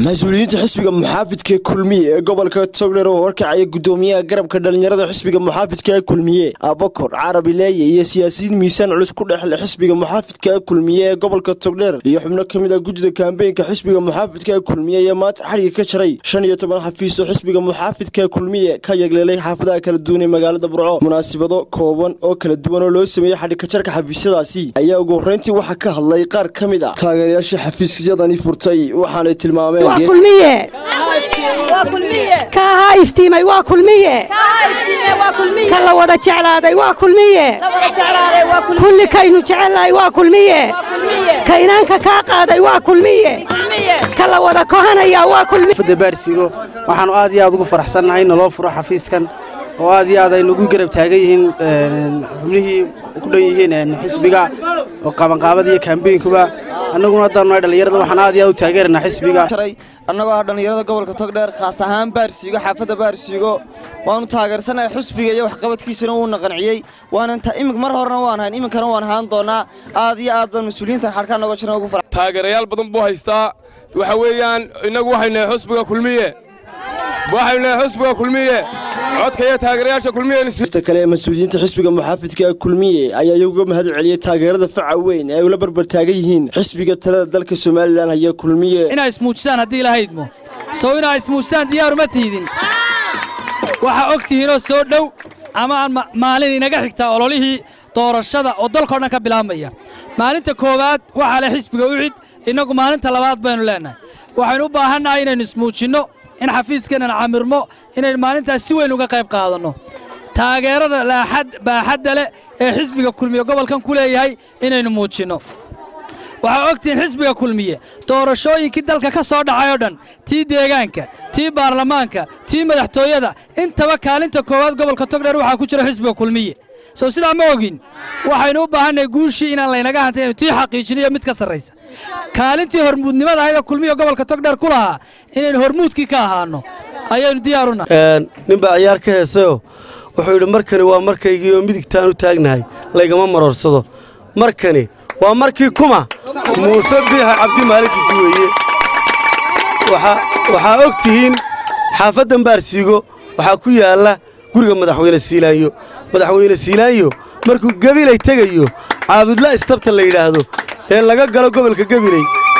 mas-uuliyiinta xisbiga muxaafidka kulmiye ee gobolka togdher oo horkacaya gudoomiyaha garabka dhalinyarada xisbiga muxaafidka ee kulmiye abakor carabi leeye iyo siyaasiyiin miisaan culus ku dhexle xisbiga muxaafidka ee kulmiye ee gobolka togdheer iyo xubno ka mid a gudida kaambeynka xisbiga muxaafidka ee kulmiye ayaa maanta xadhiga ka jaray shan iyo toban xafiis oo xisbiga muxaafidka ee kulmiye ka yegleelay xaafadaha kala duwan ee magaalada burco munaasibado kooban oo kala duwan oo loo sameeyey xadhigkajarka xafiisyadaasi ayaa ugu horreyntii waxaa ka hadlay qaar ka mid a taageerayaashii xafiisyadani furtay waxaanay tilmaameen ka ahaa iftiimay waa kulmiye ka la wada jeclaaday waa kulmiye kulli kaynu jecelnahay waa kulmiye ka inaanka kaa qaaday waa kulmiye ka la wada kohanayaa waa kulmiye baarsigo waxaanu aad iyo aad ugu faraxsannahay naloo furo xafiiskan oo aad iyo aad ay nagu garab taagan yihiin xubnihii ku dhan yihiin xisbiga oo qabanqaabada iyo kaambeynkuba annaguna haddaanu nahay dhallinyarada waxaan aad iyo aad u taageeranaa xisbiga annagoo ah dhallinyarada gobolka togdheer khaas ahaan baarsiigo xaafadda baarsiigo waanu taageersanahay xusbiga iyo waxqabadkiisana wuuna qanciyey waanan imik mar horena waan hayn iminkana waan ahaan doonaa aad iyo aad baan mas-uuliyiintan xadhkaan noga jirna ugu fara taageerayaal badan buu haystaa waxa weeyaan innagu waxaynu nahay xusbiga kulmiye waxaynu nahay xusbiga kulmiye codka iyo taageerayaasha kulmiyesta kale ee mas-uuliyiinta xisbiga muxaafidka ee kulmiye ayaa iyaguga mahad celiyey taageerada faca weyn ee ay ula barbar taagan yihiin xisbiga talada dalka somalilan haya kulmiye inaa ismuujisaan haddii lahaydmo sow inaa ismuujisaan diyaaruma tiidin waxaa og tihiinoo soo dhow ama aan maalin inaga xigtaa ololihii doorashada oo dalkao dhan ka bilaabmaya maalinta koowaad waxaa leh xisbiga ucid innagu maalinta labaad baynu leennahay waxaynu u baahannahay inaynu ismuujinno in xafiiskeenan camirmo inaynu maalintaas si weyn uga qayb qaadanno taageerada baaxadda leh ee xisbiga kulmiye gobolkan ku leeyahay inaynu muujinno waxaa ogtihiin xisbiga kulmiye doorashooyinkii dalka ka soo dhacay oo dhan tii deegaanka tii baarlamaanka tii madaxtooyada intaba kaalinta koowaad gobolka togdheer waxaa ku jira xisbiga kulmiye sow sidaa ma ogin waxaynu u baahannahay guushii inaan laynaga hantay inu tii xaqiijiniyo mid ka sarraysa kaalintii hormuudnimada ahayd ee kulmiya gobolka togdheer ku lahaa inaynu hormuudkii ka ahaanno ayaynu diyaaruna ninbaa ciyaar ka heesayoo wuxuu yidhi markani waa markaygii oo midigtaan u taagnahay laygama maroorsado markani waa markii kuma muuse biixa cabdi maalintiisi weeye waxaa og tihiin xaafaddan baarsiigo waxaa ku yaalla guriga madaxweyne siilaanyo madaxweyne siilaanyo markuu gebilay tegayo caabudla istabta la yidhaahdo ee laga galo gobolka gebiley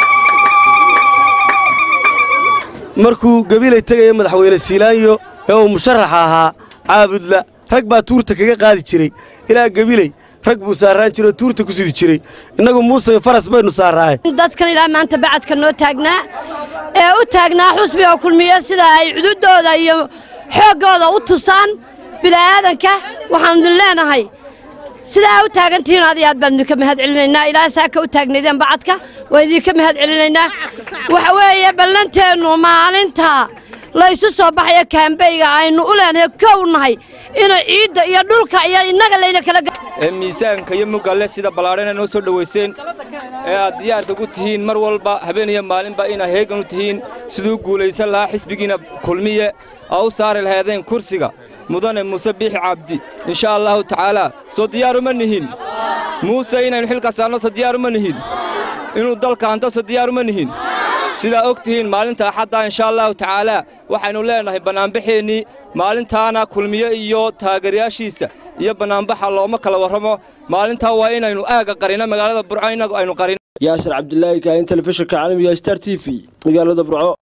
markuu gebilay tegaya madaxweyne siilaanyo ee uu musharaxa ahaa caabudla rag baa tuurta kaga qaadi jiray ilaa gebiley rag buu saarraan jiro oo tuurta ku sidi jiray innagu muuse faras baynu saarraaye dadkan ilaa maanta bacadka noo taagnaa ee u taagnaa xusbiga kulmiye sida ay cududooda iyo xooggooda u tusaan bila'aadanka waxaanu idin leenahay sidaa u taagantihiin aad iyo aad baan idinka mahad celinaynaa ilaa saaka u taagnaydeen bacadka waan idinka mahad celinaynaa waxa weeye ballanteennu maalinta laysu soo baxaya kaambeyga aynu u leenahay kow nahay inuu ciidda iyo dhulka iyo innaga layna kala ee miisaanka iyo mugalle sida ballaadhana noo soo dhowayseen ee aad diyaarka ku tihiin mar walba habeen iyo maalinba inaad heegan u tihiin siduu guulaysan lahaa xisbigiina kulmiye aa u saari lahaydeen kursiga mudane muuse biixi cabdi insha allahu tacaalaa soo diyaaruma nihin muuse inaynu xilka saarno so diyaaruma nihin inuu dalka hanto so diyaaruma nihin sidaa og tihiin maalinta axaddaa insha allahu tacaalaa waxaynu leennahay bannaanbaxeennii maalintaana kulmiye iyo taageerayaashiisa iyo bannaanbaxa looma kala warramo maalintaa waa inaynu aagga qarino magaalada burco innagu aynu qarin yaasir cabdilaahi kaahin telefishinka caalamiga star t v magaalada burco